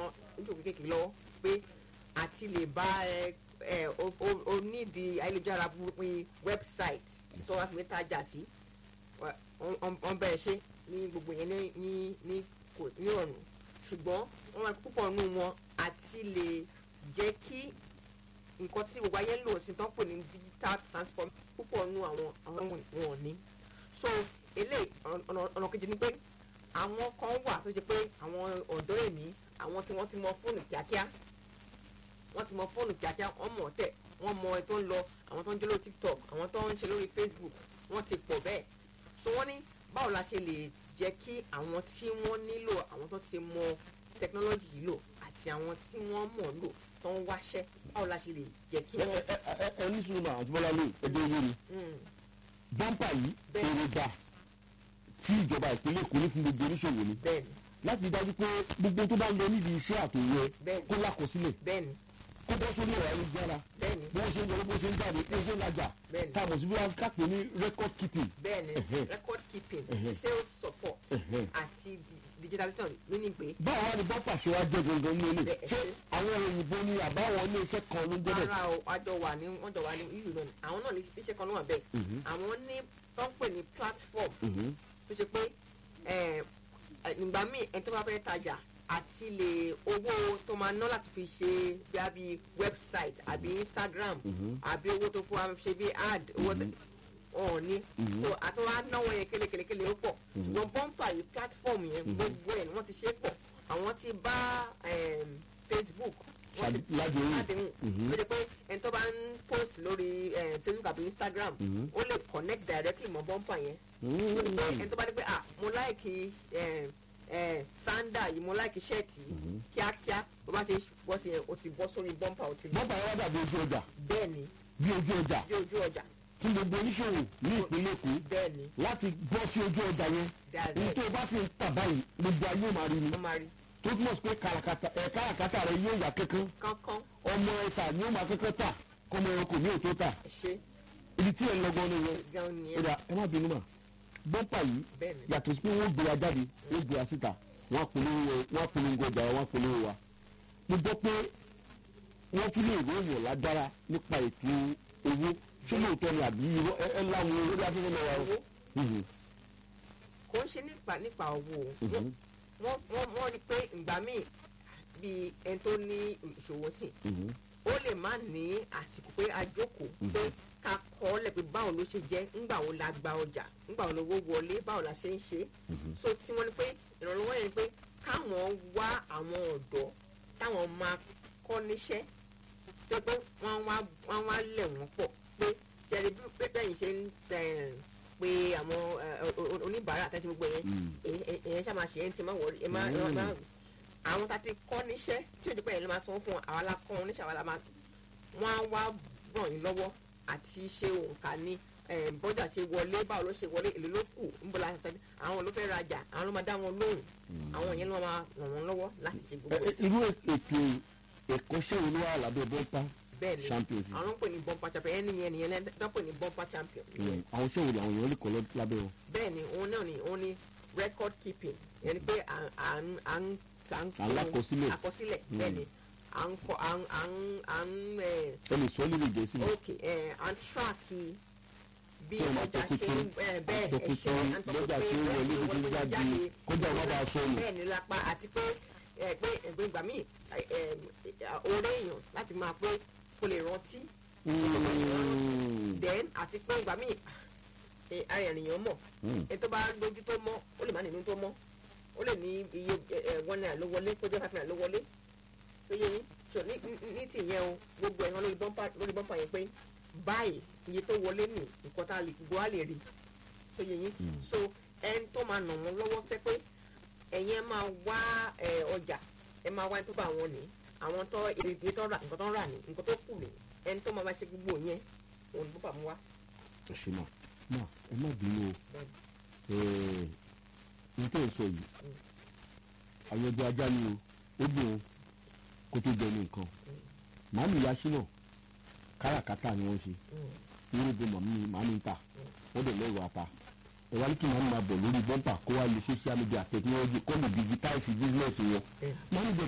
àwọn oníṣòwò kékeré lọ́wọ́ pé àti lè bá ẹ ẹ onídìí ayélujára pín website tó wá fi tajà sí wọ́n bẹ̀rẹ̀ ṣe ní gbogbo yẹn ní ní ní kò ní ọ̀nà ṣùgbọ́n wọ́n máa púpọ̀ nù wọn àti lè jẹ́ kí nǹkan tí gbogbo ayé ń lò sí tán pè ní digital transform púpọ̀ nù àwọn àwọn wọn ní so eléyìí ọ̀nà kejì ni pé àwọn kan wà tó ṣe pé àwọn ọ̀dọ́ èmi àwọn tí wọ́n ti mọ fóònù kíákíá wọ́n ti mọ fóònù kíákíá wọ́n mọ̀ tẹ̀ wọ́n mọ ẹ tó ń lọ àwọn tó ń jẹ́ lórí tiktok àwọn tó ń ṣe lórí facebook wọ́n ti pọ̀ bẹ́ẹ̀ so wọ́n ní báwo la ṣe lè jẹ́ kí àwọn tí wọ́n nílò àwọn tó ti mọ tẹkinọ́lọ́jì yìí lò àti àwọn tí wọ́n mọ̀ lò tó ń wáṣẹ́ báwo la ṣe lè jẹ́ kí wọ́n. ẹ ẹ ẹ ní sùnmọ́ àti bọ́lá lè ẹjọ́ yé mi bọ́ńpà yìí èròjà tí ìjọba ìpínlẹ̀ èkó ní fún gbogbo oníṣòwò ni bẹ́ẹ̀ni láti rí dájú pé gbogbo tó bá ń lọ nídìí iṣẹ́ àtòwẹ́ Bẹ́ẹ̀ni. kó lákọsílẹ̀ bẹ́ẹ̀ni kó bọ́ sórí ẹ̀rọ ayélujára bẹ́ẹ̀ni bí wọ́n ṣe ń wọlé bó ṣe ń jáde bí wọ́n ṣe ń lajà Bẹ́ẹ̀ni. tá a mọ̀ sí bí wọ́n kápẹ́ ní record keeping bẹ́ẹ̀ni Ẹ̀hẹ́. record keeping Ẹ̀hẹ́. sales support Ẹ̀hẹ́. àti digitalization ló ní pé báwo wá ni bọ́ńpà ṣe wá jẹ́ gangan ní ilé Bẹ́ẹ̀, ṣé ẹ ṣe. àwọn òyìnbó ni àbáwọn ilé iṣẹ́ kan ló ń jẹ́ bẹ́ẹ̀ ara o àjọ wà ní wọ́n jọ wà ní eu náà ni àwọn náà ní iṣẹ́ kan ló wà bẹ́ẹ̀ Mhm. àwọn ní tó ń pè ní platform Mhm. tó ṣe pé ẹ, ẹ, nígbà míì ẹni tó bá fẹ́ tajà àti lè owó tó máa ná láti fi ṣe bí a bí website àbí instagram Mhm. àbí owó tó fún wa ṣe bí ad owó Mhm. ọ̀ ní Mhm. so àti wọn á náwó yẹn kélékèlékèlé ó pọ̀ Mhm. ṣùgbọ́n bọ́ǹpà yìí platform yẹn Mhm. gbogbo ẹ̀ ni wọ́n ti ṣe pọ̀ àwọn ti bá em, facebook wọ́n ti ládéhùn ládéhùn Mhm. ó jẹ́ pé ẹni tó bá ń post lórí eh, facebook àbí instagram Mhm. ó lè connect directly mọ́ bọ́ǹpà yẹn Mhm. ẹni tó bá dé pé ah mo láìkì sanda yìí mo láìkì ṣẹ́ẹ̀tì yìí Mhm. kíákíá bó bá ṣe bọ́ sí yẹn o ti bọ́ sórí bọ́ǹpà o ti rí bọ́ńpà yẹn wá dàbí ojú ọjà bẹ́ẹ̀ ni bí ojú ọjà bí ojú ọjà fún gbogbo oníṣòwò ní ìpínlẹ̀ èkó bẹ́ẹ̀ ni láti bọ́ sí ojú ọjà yẹn Direct. ní tó o bá sì ń tà báyìí gbogbo ayé ò máa rí ni wọ́n máa rí tó túmọ̀ sí pé kàràkàtà ẹ̀ kàràkàtà rẹ yóò yà kankan kánkán ọmọ ẹ̀ta ni ó máa kankan tà kọ́mọ ẹranko ní òtó tà ṣe ibi tí ẹ̀ ń lọ́gbọ́n ni yẹn gan ni ẹ ẹ̀dá ẹ má bínú mà bọ́ńpà yìí bẹ́ẹ̀ ni yàtọ̀ sí pé wọ́n gbé wa jáde wọ́n gbé wa síta wọ́n polówó wọ́n polongo ọjà wa wọ́n polówó wa mo gbọ́ pé wọ́n tún lè ròyìn lágbára nípa ètò owó ṣé lóòótọ́ ni àbí irọ́ ẹ ẹ láwọn orí afẹ́fẹ́ náà wà ó. owó Mhm, kò ń ṣe nípa nípa owó o. mhm, wọ́n wọ́n wọ́n rí pé ìgbà míì bí ẹni tó ní ìṣòwò sí mhm, ó lè má ní àsìkò pé a jókòó pé ká kọ́ ọ́ lẹ̀ pé báwo ló ṣe jẹ́ ńgbà wo la gba ọjà ńgbà wo lówó wọlé báwo la ṣe ń ṣe mhm. so tí wọ́n ní pé ìrànlọ́wọ́ yẹn ni pé káwọn wá àwọn ọ̀dọ́ táwọn máa kọ́ níṣẹ́ tó pé wọ́n wá wọ́n wá lẹ̀ wọ́n pọ̀ pé jẹ́rìí bí pé bẹ́ẹ̀ yìí ṣe ń eh, pe àwọn eh, o- o- oníbàárà àtẹ́tí gbogbo yẹn Mm. èyàn ṣáà máa ṣe é ń ti máa wọrí ẹ máa ẹ máa- máa àwọn tá a ti kọ́ níṣẹ́ tí òjò pẹ̀lú máa sanwó fún wọn àwa la kọ́ wọn níṣẹ́ àwa la máa wọ́n á wá ràn yín lọ́wọ́ àti ṣe òǹkà ní eh, bọ́jà ṣe wọlé báwo ló ṣe wọlé èlò ló kù níbo la ṣe àwọn ló fẹ́ rajà àwọn ló máa dá wọn lóhùn àwọn yẹn ló máa ràn wọ́n lọ́wọ́ láti ṣe Ẹ- gbogbo ẹ- irú ètò ẹ̀kọ́ṣẹ́ wo ló wà lábẹ́ bọ́ńpà bẹ́ẹ̀ ni champion àwọn ló ń pè ní bumper champion ẹni yẹn nìyẹn lẹ́dọ̀ pè ní bumper champion Mm, àwọn iṣẹ́ wo ni àwọn èèyàn lè kọ́ lọ- lábẹ́ wọn. bẹ́ẹ̀ ni òun náà ni òun ni record keeping yẹn ni pé à ń à ń à ń à ń kọ Alákọsílẹ̀. àkọsílẹ̀ Mm. bẹ́ẹ̀ ni à ń kọ à ń à ń à ń ẹ̀ ẹ lè sọ ọ́ lè gẹ̀ẹ́sì mi. ok ẹ̀ à ń track bí Kí ẹ máa ọjà ṣe tọpinpin, ń ẹ̀ bẹ́ẹ̀ ẹ̀ ṣe tọpinpin à ń lọ́jà tí ó tọpinpin wọlé ẹ̀ tó ti wọlé jáde jáde. kọjá wọn bá sọnù. bẹ́ẹ̀ ni lápá àti pé ẹ pé ẹgbẹ́ ìgbà míì ẹ, ẹ, oore èèyàn láti máa pé kó lè rántí Mm. then àti pé ìgbà míì ẹ, ara ènìyàn mọ̀ Mm. ẹ tó bá lójú tó mọ́ ó lè má nínú tó mọ́ ó lè ní iye ẹ, ẹ, one naira ló wọlé kó jẹ́ five naira ló wọlé tó yẹ yín so ní ní- ní tìyẹn o gbogbo ẹ̀ hàn lórí bọ́mpà lórí bọ́mpà yẹn pé báyìí iye tó wọlé nì nǹkan tá a lè gbọ́ á lè rí tó yẹ yín Mm. so ẹni tó máa nà wọ́n lọ́wọ́ pé pé ẹ̀yin ẹ máa wá ẹ, ọjà ẹ máa wá ẹni tó bá wọn ní àwọn tó iye tó rà nǹkan tó rà ní nǹkan tó kù ní ẹni tó máa bá ṣe gbogbo yẹn òun ni bọ́pà mú wá. ẹ ṣe mà mà ẹ má bínú o Bẹ́ẹ̀ni. n tẹ́ ẹ sọ yìí àwọn ẹgbẹ́ ajá ni o ó dùn o kó tó jẹ ní nǹkan màámi ya ṣínà káràkátà ni wọ́n ṣe Mm. irúgbó màmí màámi ń tà wọ́n dẹ̀ lẹ́rù ata ẹ wá ní kí màámi máa bọ̀ lórí bọ́ńpà kó wá lo social media technology kó lè digitize business wọn Bẹ́ẹ̀ni. màámi bẹ̀